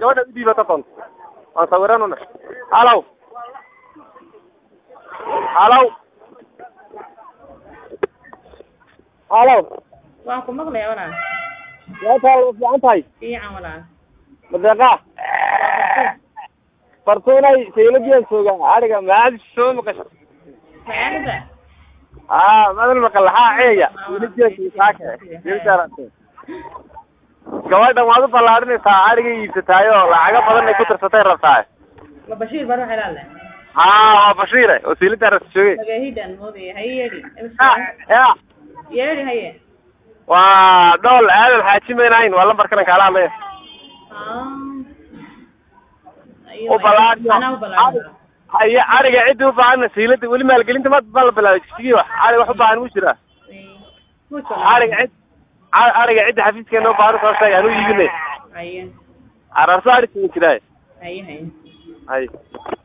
gabadha u dhiibata doonto waan sawiranuna halow halow halow waan ku maqlayaa walaal yaataal ma fiican tahay fiican walaal madeeqaa fartuunay sayladiyan joogaa ariga maadi soo maqasho magaalada aa madal maqal laxaa ceeya sayladiyansaake gabadhan waad u ballaadhinaysaa ariga iibsataay oo lacago badan ay ku tirsatay rabtaa ma bashiir baro xelaale haa waa bashiire oo saylada ras jooge magahidan moodaya haye yeedhi ya yeedhi haye waa dhool aadan xaaji maynahayn waa lambarkanan kaala hadlaya u ballaadhiyo anaa u ballaadhin haye ariga ciddi u baahana saylada weli maalgelinta ma ma la bilaabay jigsigii wax ari wax u baahan mu jiraa ariga cid a- ariga cidda xafiiskeena u baahan soo sheega hanu iibinay haye ararso ari siin jiraaye haye haye hay